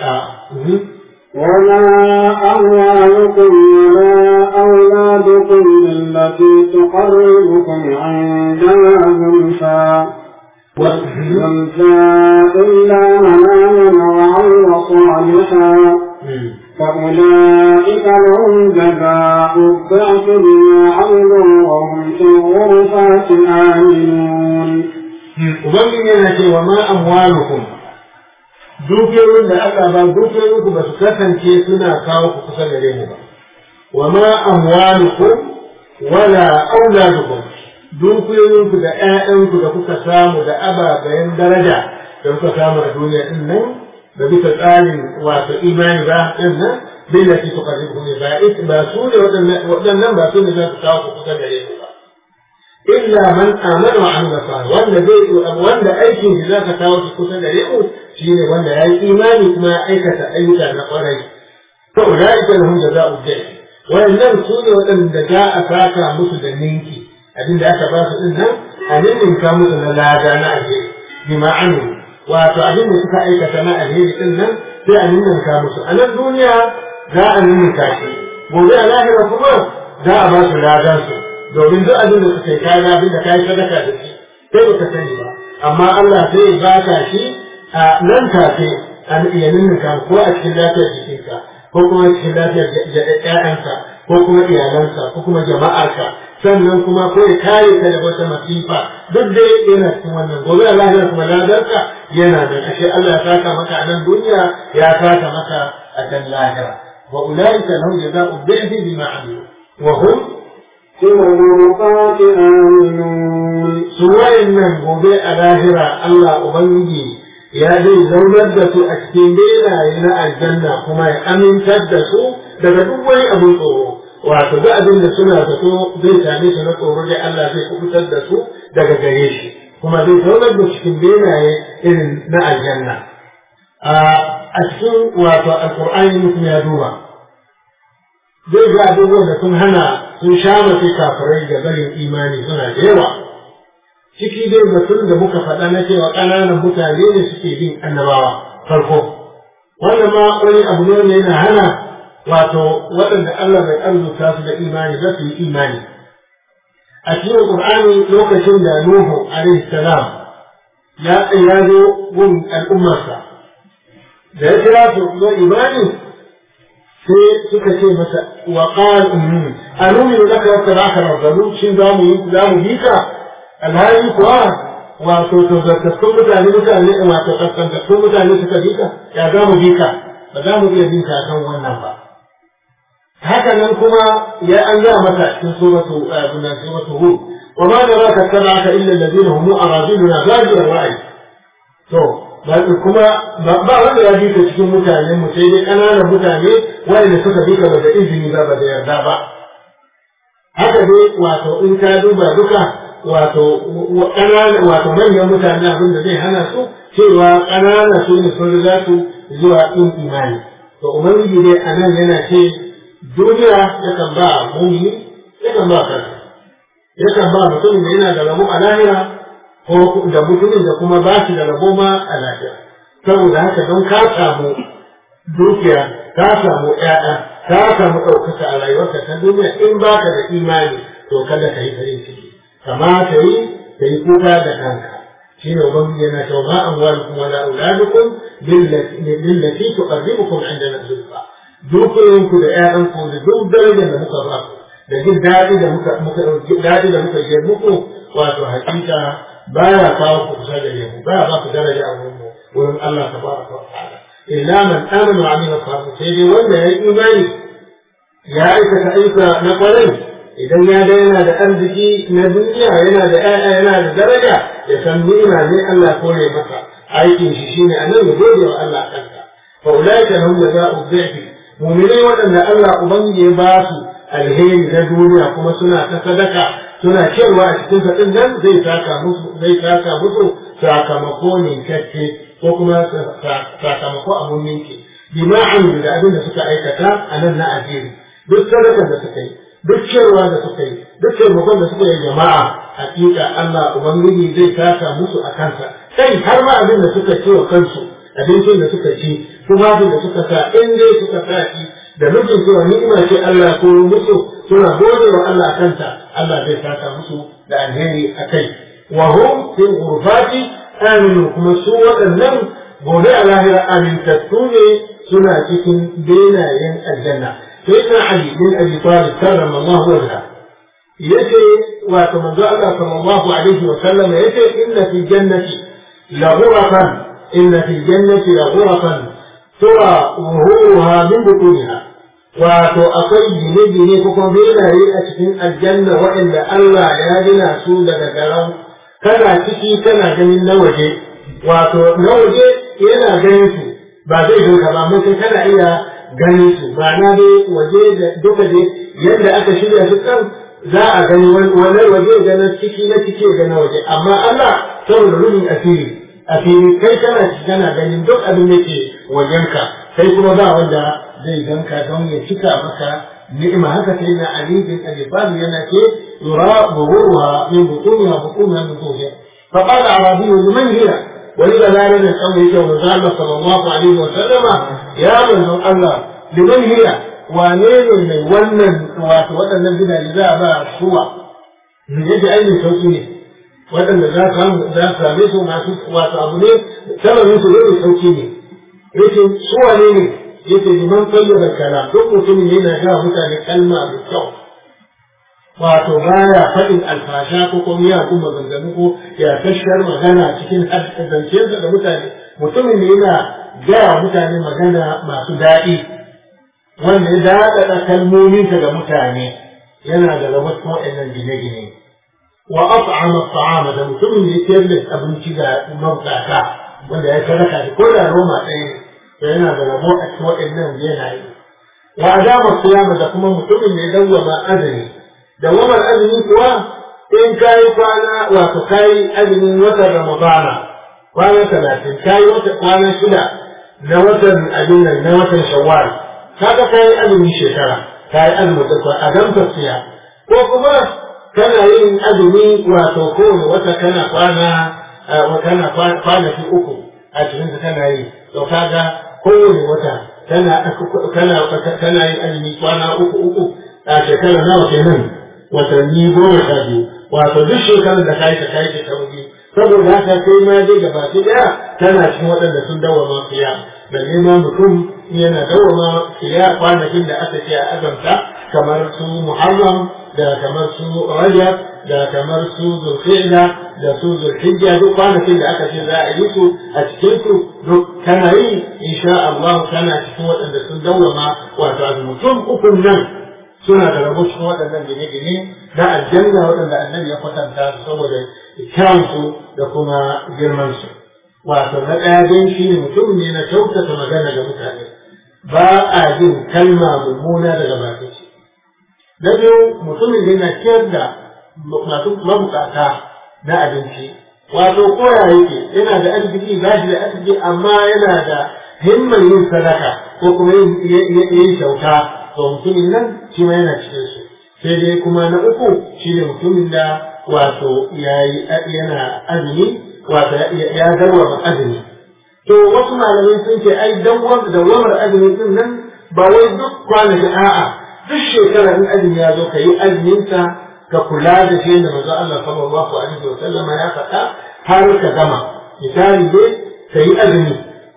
وما أموالكم ولا أولادكم بالتي تقربكم عندنا زلفى زلفى إلا من آمن وعمل صالحا فأولئك لهم جزاء الضعف بما عملوا وهم في الغرفات آمنون. ومن وما أموالكم dukiyoyin da aka ba dukiyoyin ku ba su kasance suna kawo ku kusa gare mu ba wa ma amwalukum wala auladukum dukiyoyin ku da ƴaƴan ku da kuka samu da ababayen daraja da kuka samu a duniya din nan da bisa tsarin wato imani ba din nan billati tuqarribukum ba ba su ne waɗannan ba su ne za su kawo ku kusa gare mu ba illa man amana wa amila salih wanda zai wanda aikin shi zaka kawo shi kusa gare mu shine wanda ya yi imani kuma ya aikata ayyuka na kwarai to ulaika lahum jazaa'u dhayf wannan su ne waɗanda za a saka musu da ninki abin da aka ba su din nan a ninka musu na lada na alheri bi ma'anu wato abin da suka aikata na alheri din nan sai a ninka musu a nan duniya za a ninka shi gobe a lahira kuma za a ba su ladan su domin duk abin da suka yi kayan abin da kayi sadaka da shi sai ba ka sani ba amma Allah sai ya baka shi a nan take a iya ninninka ko a cikin lafiyar jikinka ko kuma cikin lafiyar ƴaƴanka ko kuma iyalanka ko kuma jama'arka sannan kuma ko ya kare ka da wata masifa duk dai yana cikin wannan gobe a lahira kuma ladarka yana da ashe Allah ya saka maka a nan duniya ya saka maka a can lahira wa ulaika lahum jazaa'u dhi'fi bima 'amilu wa hum في الغرفات آمنون su wayannan gobe a lahira Allah Ubangiji ya zai zaunar da su a cikin benaye na aljanna kuma ya amintar da su daga duk wani abin tsoro wato duk abin da suna zato zai same su na tsoro dai Allah zai kubutar da su daga gare shi kuma zai zaunar da cikin benaye irin na aljanna a cikin wato alkur'ani mutum ya duba zai ga abubuwan da sun hana sun sha mace kafirai da barin imani suna da yawa ciki dai batun da muka faɗa na cewa ƙananan mutane ne suke bin annabawa farko wannan ma wani abu ne wanda yana hana wato waɗanda Allah bai arzuta su da imani za su yi imani a cikin Qur'ani lokacin da Nuhu alaihi salam ya ya zo gun al'ummarsa da ya kira su zo imani sai suka ce masa wa qal ummi anuminu laka wa tabaka rabbalu shin za mu za mu bi ka alhali kuwa wato to zartattun mutane mutane wato kaskantattun mutane suka bi ka ya za mu bi ka ba za mu iya bin ka kan wannan ba haka nan kuma ya an ga mata cikin suratu abuna suratu hud wa ma naraka tabaka illa alladhina hum araziluna bajiyar ra'ayi to kuma ba wanda ya bi ka cikin mutane mu sai dai ƙananan mutane wanda suka bi ka ba da izini ba ba da yarda ba haka dai wato in ka duba duka wato ƙananan wato manyan mutane abin da zai hana su cewa ƙanana su ne sun riga su zuwa ɗin imani to ubangiji dai a nan yana ce duniya yakan ba mumini yakan ba kansa yakan ba mutumin da yana da rabo a lahira ko da mutumin da kuma ba shi da rabo ma a lafiya saboda haka don ka samu dukiya ka samu ƴaƴa ka samu ɗaukaka a rayuwarka ta duniya in ba ka da imani to kada ka yi farin ciki kamata yi ka yi kuka da kanka shi ne ubangiji yana cewa ma amwalukum wala auladukum billati tuqarribukum indana zulfa dukiyoyinku da ƴaƴanku da duk darajar da muka ba ku da jin daɗi da muka muka daɗi da muka je muku wato hakika baya kawo ku kusa da mu baya ba ku daraja a wurin mu wurin Allah tabaraka wa ta'ala illa man amana wa amila salihan sai dai wanda ya yi imani ya aikata aika na kwarai idan ya ga yana da arziki na duniya yana da ƴaƴa yana da daraja ya san ni'ima ne Allah kore masa aikin shi shine anan ya gode wa Allah kanka fa ulaika lahum jazaa'u dhi'fi mu'minai waɗanda Allah ubangiji ya ba su alheri na duniya kuma suna ta sadaka suna cewa a cikin sa din nan zai saka musu zai saka musu sakamako ne kacce ko kuma sakamako abun ninki bima'an da abin da suka aikata a nan na ajiri duk sadakar da suka yi duk cewa da suka yi duk taimakon da suka yi jama'a hakika Allah ubangiji zai saka musu a kansa kai har ma abin da suka ci wa kansu abincin da suka ci tufafin da suka sa in dai suka sa shi da nufin cewa ni'ima ce Allah ko musu suna gode wa Allah kanta Allah zai saka musu da alheri a kai wa hum fil ghurfati aminu kuma su waɗannan gobe a lahira amintattu ne suna cikin benayen aljanna sai na Ali bin Abi Talib karrama Allah wajha yace wato manzo Allah sallallahu alaihi wa sallam yace inna fi jannati la ghurafan inna fi jannati la ghurafan tura zuhuruha min butuniha wato akwai gine-gine ko kuma benaye a cikin aljanna waɗanda Allah ya gina su daga garau kana ciki kana ganin na waje wato na waje yana ganin su ba zai ganka ba mun kana iya ganin su ba na dai waje da duka dai yadda aka shirya su kan za a gani wani waje ga na ciki na ciki ga na waje amma Allah saboda rubin asiri a fili kai kana kana ganin duk abin da ke wajenka kai kuma ba wanda zai ganka don ya cika maka ni'ima haka sai na Ali bin Abi Talib yana ce yura buhuruha min butuniha butuniha min zuhriha fa qala arabi liman hiya ولذا لا نجد أن يجوا الله صلى الله عليه وسلم يا من الله لمن هي wane ne mai wannan wato waɗannan gidaje za a ba suwa mu yadda ainihin sauƙi ne waɗanda za su za su same su masu wato abu ne sabanin su zai sauƙi ne yace suwa ne ne yace liman tayyaba kalam duk mutumin yana ga mutane kalma mai kyau wato baya faɗin alfasha ko kuma ya kuma maganganu ko ya tashar magana cikin zancensa da mutane mutumin ne yana gaya mutane magana masu daɗi wanda ya daɗaɗa kalmominsa ga mutane yana da rabar wa'annan gine-gine wa at'ama at'ama da mutumin da ya ciyar da abinci ga mabukata wanda ya sadaka da ko da roma ɗaya to yana da rabo a cikin waɗannan yanayi wa adama siyama da kuma mutumin da ya dawwama azumi dawwamar azumi kuwa in kayi kwana wato kayi azumin watan ramadana kwana talatin kayi wata kwana shida na watan abin nan na watan shawwal kaga kayi azumin shekara kayi azumin da a gamsa siya ko kuma kana yin azumi wato kowane wata kana kwana kana kwanaki uku a cikin kana yi to kaga kowane wata kana kana kana yin azumi kwana uku uku a shekara nawa kenan watanni goma sha biyu wato duk shekarar da kai ta kai ta tauri saboda haka kai ma dai gaba ki daya tana cikin waɗanda sun dawama fiya da nema mutum yana dawama fiya kwanakin da aka ce a azamta kamar su muharram da kamar su rajab da kamar su zulhijja da su zulhijja duk kwanakin da aka ce za a yi su a cikin su duk kana yi insha Allah kana cikin waɗanda sun dawama wato mutum ukun nan suna da rabo cikin waɗannan gine-gine na aljanna waɗanda annabi ya kwatanta su saboda kyansu da kuma girmansu. Wato na ɗaya dai shi ne mutum ne na kyautata magana ga mutane ba a jin kalma mummuna daga bakin shi. Na biyu mutumin da yana ciyar da masu mabukata na abinci. Wato koya yake yana da arziki ba shi da arziki amma yana da himmar yin sadaka ko kuma yin kyauta to mutumin nan shi ma yana cikin su sai dai kuma na uku shi ne mutumin da wato yana azumi wato ya zarwa azumi to wasu malamai sun ce ai dawamar azumi din nan ba wai duk kwanaki a'a duk shekara in azumi ya zo ka yi azuminka ka kula da shi da manzo Allah sallallahu alaihi wa sallama ya faɗa har ka gama misali dai ka yi azumi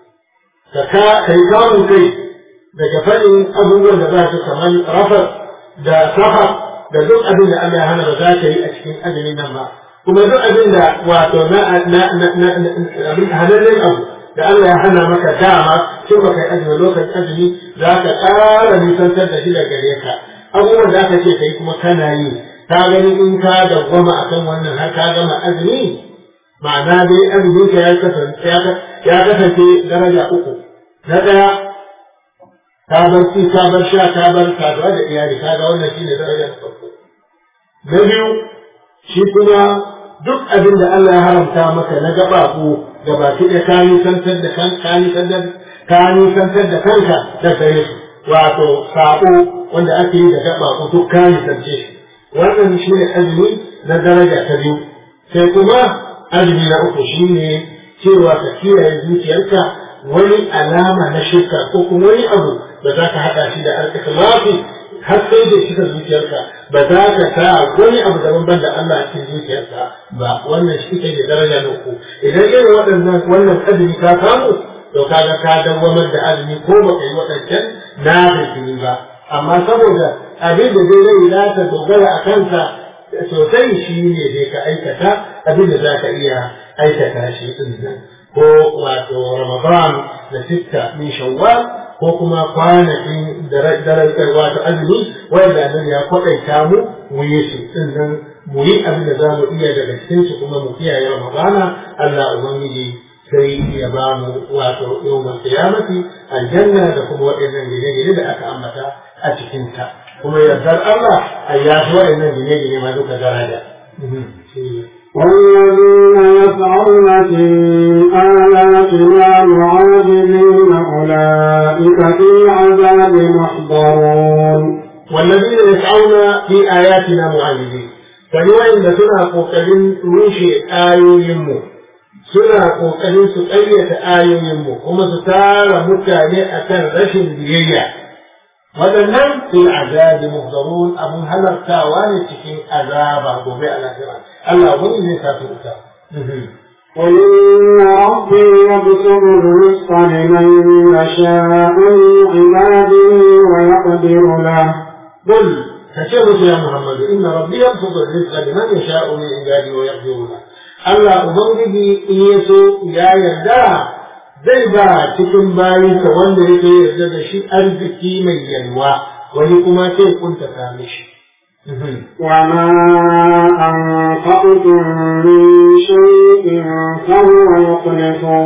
ka yi kamun kai daga faɗin abubuwan da za su kamar rafar da safa da duk abin da Allah ya hana ba za ka yi a cikin azumin nan ba kuma duk abin da wato na na na na abin halannen abu da Allah ya hana maka dama sai ba kai azumi lokacin azumi za ka ƙara nisantar da shi da gare ka abubuwan da aka ce ka yi kuma kana yi ka gani in ka dawwama akan wannan har ka gama azumi ma'ana dai azumin ka ya kasance daraja uku na ɗaya ka bar ci ka bar sha ka bar saduwa da iyali ka ga wannan shine darajar farko na biyu shi kuma duk abin da Allah ya haramta maka na gaba ko da baki da ka nisantar da kan ka nisantar ka nisantar da kanka da gare su wato sako wanda ake yi da gaba ko duk ka nisance shi wannan shine azumi na daraja ta biyu sai kuma azumi na uku shine cewa ka kiyaye zuciyarka wani alama na shirka ko kuma wani abu da za ka haɗa shi da alƙislafi har sai da shi zuciyarka ba za ka sa wani abu daban ban da Allah a cikin zuciyarka ba wannan shi ke da daraja na uku idan irin waɗannan wannan azumi ka samu to kaga ka dawwamar da azumi ko ba ka yi waɗancan na fitini ba amma saboda abin da zai zai za ta dogara a kansa sosai shi ne dai ka aikata abin da za ka iya aikata shi ɗin nan ko wato Ramadan da sitta min Shawwal ko kuma kwanakin darajar wato azumi wanda nan ya kwaɗaita mu mu yi su din nan mu yi abin da za mu iya daga cikin su kuma mu kiyaye Ramadana Allah ubangiji sai ya ba mu wato yawmal qiyamati aljanna da kuma waɗannan gine-gine da aka ambata a cikin ta kuma yardar Allah a yafi waɗannan gine-gine ma duka daraja. والذين يسعون في آياتنا معاجزين أولئك في عذاب محضرون والذين يسعون في آياتنا معاجزين فنوع إن سنة قوكلين روشي آيو يمو سنة قوكلين سقية آيو يمو هم ستارى مكاني أكن رشن بيئة waɗannan fil azabi muhdarun abun halartawa ne cikin azaba gobe a lahira Allah wani zai sa su wuta قل إن ربي يبسط الرزق لمن يشاء من عباده ويقدر له قل فشهد يا محمد إن ربي يبسط الرزق لمن يشاء من عباده ويقدر له Allah Ubangiji in ya so ya yarda zai ba cikin bayinsa wanda yake yarda da shi arziki mai yalwa wani kuma sai kuntata mishi. وما أنفقتم من شيء فهو يخلفه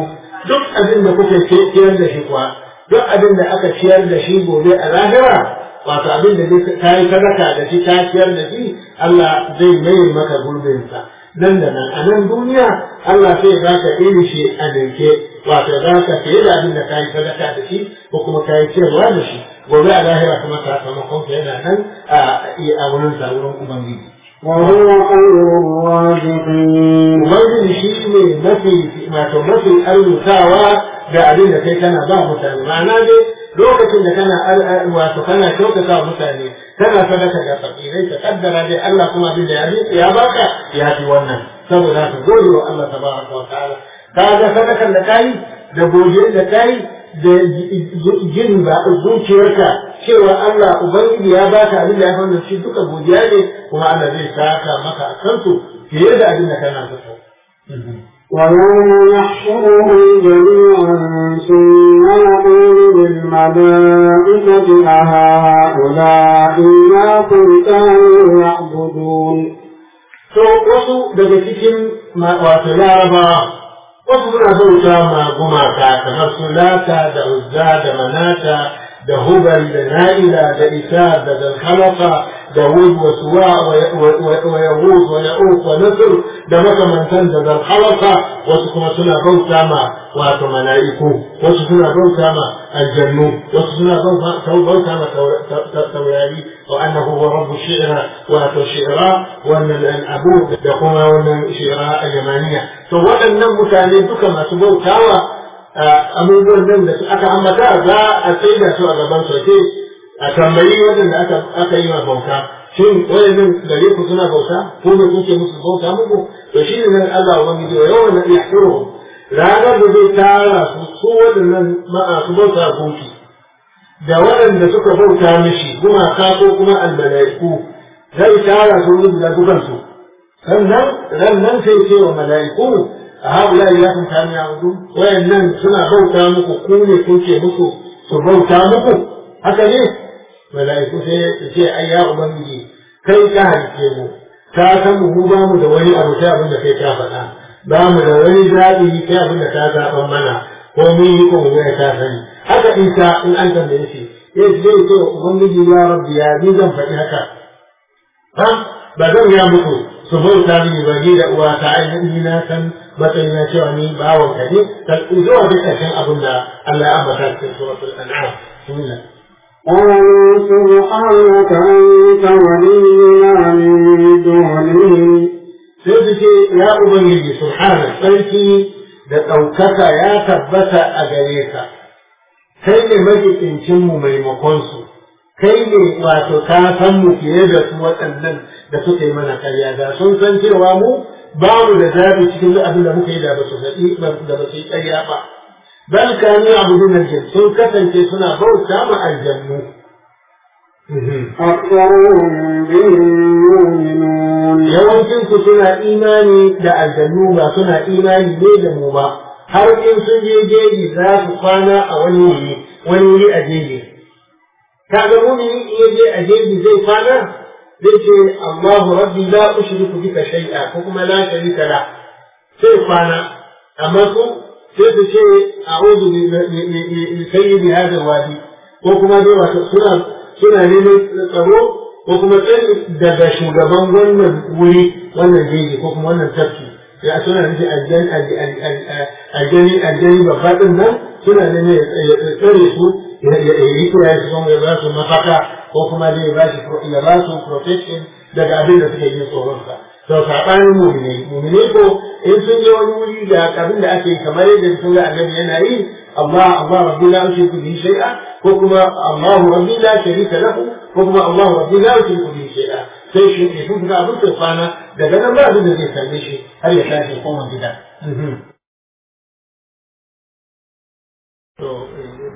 duk abin da kuka ciyar da shi kuwa duk abin da aka ciyar da shi gobe a lahira wato abin da ka yi sadaka da shi ka ciyar da shi Allah zai mai maka gurbinsa nan da nan a nan duniya Allah sai za ka iri shi a dinke wato za ka fiye da abin da ka yi sadaka da shi ko kuma ka yi ciyarwa da shi gobe a lahira kuma sakamakon ka yana nan a wurin sa wurin ubangiji وهو خير الرازقين ubangiji shi ne mafi wato mafi arzutawa da abin da kai kana ba mutane ma'ana dai lokacin da kana wato kana kyautata wa mutane kana sadaka da fakirai ka kaddara dai Allah kuma abin da ya bi ya baka ya fi wannan saboda ka gode wa Allah tabaraka wa ta'ala ka ga sadakan da kai da godiyar da kai da jin ba zuciyarka cewa Allah ubangiji ya baka abin da ya fara shi duka godiya ne kuma Allah zai saka maka a kansu fiye da abin da kana so ويوم يحشرهم جميعا ثم يقول للملائكة أهؤلاء إياكم كانوا يعبدون to wasu daga cikin wato laraba wasu suna bauta ma gumaka kamar su lata da uzza da manata da hubal da na'ila da isa da dalhalaka da wud wa suwa wa yahud wa ya'uq wa nasr da makamantan da dalhalaka wasu kuma suna bauta ma wato mala'iku wasu suna bauta ma aljannu wasu suna bauta ma taurari wa annahu huwa rabbu shi'ra wato shi'ra wannan abu da kuma wannan shi'ra al-yamaniya to waɗannan mutane duka masu bautawa abubuwan nan da aka ambata za a tsaida su a gaban sauke a tambayi waɗanda aka aka yi ma bauta shin wayannan gare ku suna bauta ko ne kuke musu bauta muku to shi ne nan Allah wani da yawan na yahsuruhum ranar da zai tara su su waɗannan masu bauta gunki da waɗanda suka bauta mishi gumaka ko kuma almala'iku zai tara su wurin da dukansu sannan rannan sai ce wa mala'iku a haula ya kun kami abudu wayannan suna bauta muku ku ne kuke muku su bauta muku haka ne mala'iku sai su ce ai ya ubangiji kai ka halice mu ka san mu ba mu da wani abu sai abin da kai ka faɗa ba mu da wani zaɓi kai abin da ka zaɓan mana ko mun yi ko mu ka sani haka isa in an tambaye shi ya zai ce wa ubangiji ya rabbi ya ni zan faɗi haka ha ba zan ya muku su bauta mini ba ni da uwa ta ainihin na san matsayin na cewa ni bawon ka ne zuwa duk ƙarshen abin da Allah ya ambata cikin suratul an'am bismillah قالوا سبحانك أنت ولينا من دونهم sai su ce ya ubangiji subhana sarki da ɗaukaka ya tabbata a gare ka kai ne majikincin mu maimakon su kai ne wato ka san mu fiye da su waɗannan da suka yi mana karya da sun san cewa mu ba mu da zaɓi cikin duk abin da muka yi da ba su faɗi da ba su yi karya ba bal kanu abudun aljin sun kasance suna bauta ma aljannu أكثرهم بهم يؤمنون yawancin su suna imani da aljannu ba suna imani ne da mu ba har in sun je jeji za su kwana a wani wuri wani wuri a jeji kaga mumini in ya je a jeji zai kwana zai ce Allahu rabbi la ushriku bika shay'a ko kuma la sharika la sai kwana amma su sai su ce a'udhu bi sayyidi hadha wadi ko kuma dai wato suna suna neman tsaro ko kuma tsari daga shugaban wannan wuri wannan jeji ko kuma wannan tafki ya suna nufi aljani aljani babba din nan suna neman ya tsare su ya yi kura su kuma ya ba su mafaka ko kuma dai ya ba su ya ba su protection daga abin da suke yin tsoronsa to saɓanin mumine mumine ko in sun je wani wuri da abin da ake kamar yadda sun ga annabi yana yi Allah Allah rabbi la ushriku bihi shay'a ko kuma Allah rabbi la sharika lahu ko kuma Allah rabbi la ushriku bihi shay'a sai shi ne sun ga abin da kwana daga nan ba abin da zai same shi har ya tashi koma gida to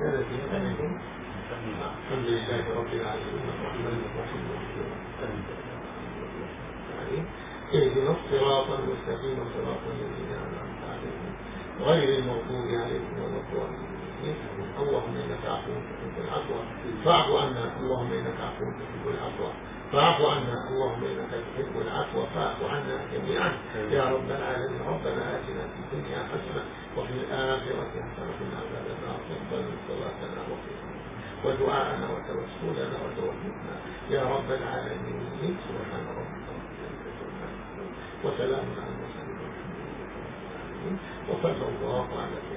اهدنا الصراط المستقيم صراط الذين انعمت عليهم غير المغضوب عليهم ولا الضالين اللهم انك عفو تحب العفو فاعف عنا اللهم انك عفو تحب العفو فاعف عنا اللهم انك تحب العفو فاعف عنا جميعا يا رب العالمين ربنا اتنا في الدنيا حسنة وفي الآخرة حسنة وقنا عذاب النار تقبل صلاتنا وقنا ودعاءنا وتوسلنا وتوفيقنا يا رب العالمين سبحان ربك رب العزة عما يصفون وسلام على المرسلين والحمد لله رب العالمين وصلى الله على